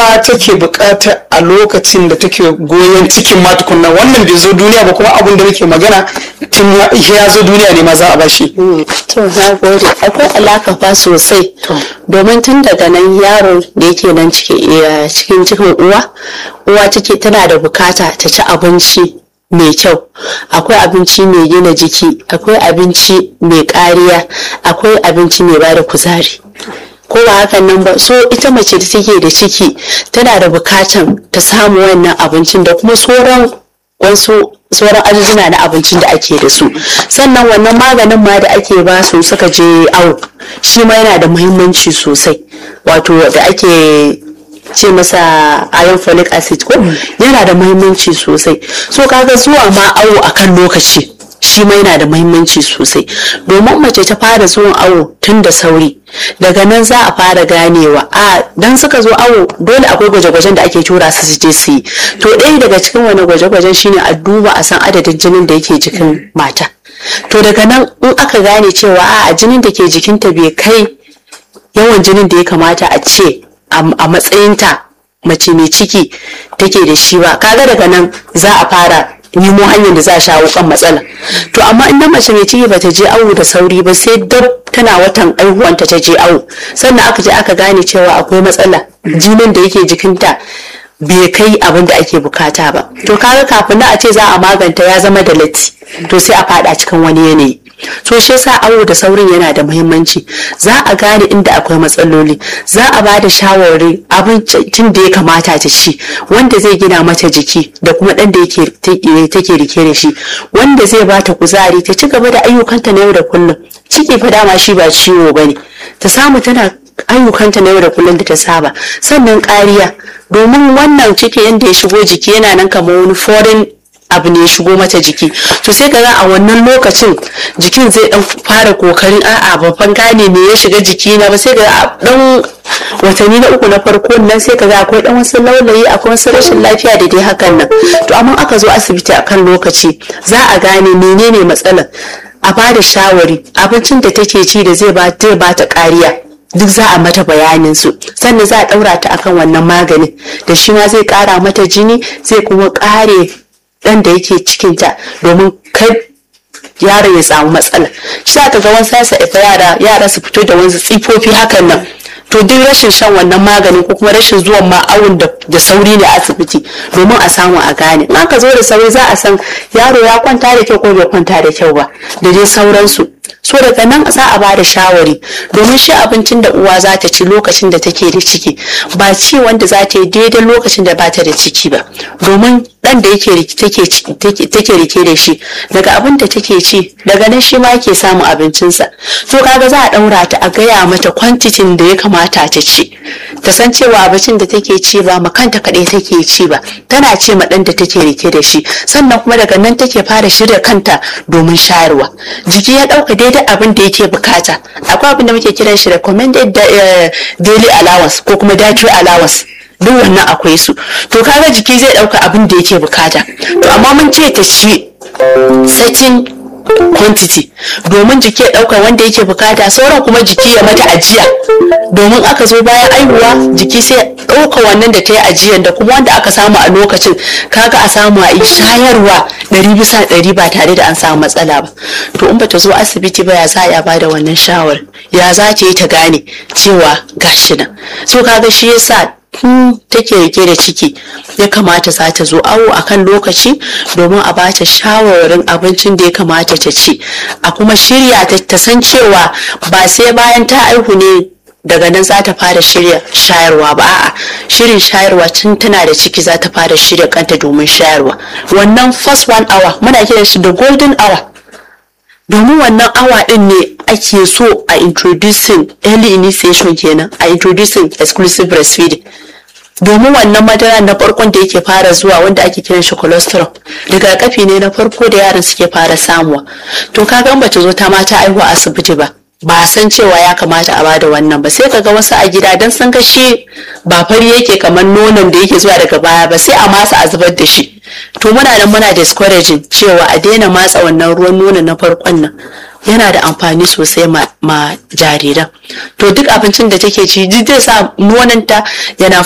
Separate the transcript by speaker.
Speaker 1: uwa take bukata a lokacin da take goyon cikin ma tukunna wannan bai zo duniya ba kuma abin da muke magana tun ya ya zo duniya ne ma za a bashi
Speaker 2: to na gode akwai alaka fa sosai domin tun daga nan yaro da yake nan ciki- cikin cikin uwa uwa take tana da bukata ta ci abinci mai kyau akwai abinci mai gina jiki akwai abinci mai kariya akwai abinci mai bada kuzari ko ba hakan nan ba so ita mace da take da ciki tana da bukatan ta samu wannan abincin da kuma sauran wasu sauran ajujuna na abincin da ake da su sannan wannan maganin ma da ake ba su suka je awo shi ma yana da muhimmanci sosai wato da ake ce masa iron folic acid ko yana da muhimmanci sosai so kaga zuwa ma awo akan lokaci shi ma yana da muhimmanci sosai domin mace ta fara zuwan awo tun da sauri daga nan za a fara ganewa a dan suka zo awo dole akwai gwaje-gwajen da ake tura su su je su yi to ɗaya daga cikin wani gwaje-gwajen shine a duba a san adadin jinin da yake jikin mata to daga nan in aka gane cewa a jinin da ke jikinta bai kai yawan jinin da ya kamata a ce a matsayinta mace mai ciki take da shi ba kaga daga nan za a fara nemo hanyar da za a shawo kan matsala to amma in mace mai ciki bata je awo da sauri ba sai dab tana watan aihuwanta ta je awo sannan aka je aka gane cewa akwai matsala jinin da yake jikinta bai kai abin da ake bukata ba to kaga kafin na a ce za a maganta ya zama da latti to sai a fada cikin wani yanayi so shi yasa awo da saurin yana da muhimmanci za a gane inda akwai matsaloli za a ba da shawarwari abincin da ya kamata ta ci wanda zai gina mata jiki da kuma dan da yake take rike da shi wanda zai ba ta kuzari ta ci gaba da ayyukanta na yau da kullum ciki fa dama shi ba ciwo bane ta samu tana ayyukanta na yau da kullum da ta saba sannan kariya domin wannan ciki yadda ya shigo jiki yana nan kamar wani foreign abu ne ya shigo mata jiki to sai ka ga a wannan lokacin jikin zai dan fara kokarin a'a babban gane me ya shiga jiki na ba sai ga dan watanni na uku na farko nan sai ka ga akwai dan wasu laulayi akwai wasu rashin lafiya da dai hakan nan to amma aka zo asibiti akan lokaci za a gane menene matsalar a bada shawari abincin da take ci da zai ba ta kariya duk za a mata bayanin su sannan za a daura ta akan wannan maganin da shi ma zai kara mata jini zai kuma kare dan da yake cikinta domin kai yaron ya samu matsala shi aka ga wani sasa ifa yara yara su fito da wasu tsifofi hakan nan to duk rashin shan wannan maganin ko kuma rashin zuwan ma awon da sauri ne asibiti domin a samu a gane in aka zo da sauri za a san yaro ya kwanta da kyau ko bai kwanta da kyau ba da dai sauransu so daga nan za a bada shawari domin shi abincin da uwa za ta ci lokacin da take da ciki ba ci wanda za ta yi daidai lokacin da ba ta da ciki ba domin dan da yake take rike da shi daga abin da take ci daga nan shi ma yake samun abincinsa to kaga za a daura ta a gaya mata kwantitin da ya kamata ta ci ta san cewa abincin da take ci ba ma kanta kaɗai take ci ba tana ce ma dan da take rike da shi sannan kuma daga nan take fara shirya kanta domin shayarwa jiki ya ɗauka daidai abin da yake bukata akwai abin da muke kiran shi recommended daily allowance ko kuma dietary allowance duk wannan akwai su to kaga jiki zai dauka abin da yake bukata to amma mun ce ta ci certain quantity domin jiki ya dauka wanda yake bukata sauran kuma jiki ya mata ajiya domin aka zo bayan aihuwa jiki sai dauka wannan da ta yi ajiyan da kuma wanda aka samu a lokacin kaga a samu a yi shayarwa ɗari bisa ɗari ba tare da an samu matsala ba to in bata zo asibiti ba ya za a bada wannan shawar ya za ta yi ta gane cewa gashi nan so kaga shi yasa tun take rike da ciki ya kamata za ta zo awo akan lokaci domin a bata shawarwarin abincin da ya kamata ta ci a kuma shirya ta san cewa ba sai bayan ta aihu ne daga nan za ta fara shirya shayarwa ba a'a shirin shayarwa tun tana da ciki za ta fara shirya kanta domin shayarwa wannan first one hour muna kiran shi da golden hour domin wannan awa din ne ake so a introducing early initiation kenan a introducing exclusive breastfeeding domin wannan madara na farkon da yake fara zuwa wanda ake kiran shi cholesterol rigakafi ne na farko da yaran suke fara samuwa to kaga in bata zo ta mata aihuwa asibiti ba ba san cewa ya kamata a bada wannan ba sai kaga wasu a gida dan sun ga shi ba fari yake kamar nonon da yake zuwa daga baya ba sai a masa a zubar da shi to muna nan muna discouraging cewa a daina matsa wannan ruwan nonon na farkon nan yana da amfani sosai ma, ma jariran to duk abincin da take ci duk zai sa nononta yana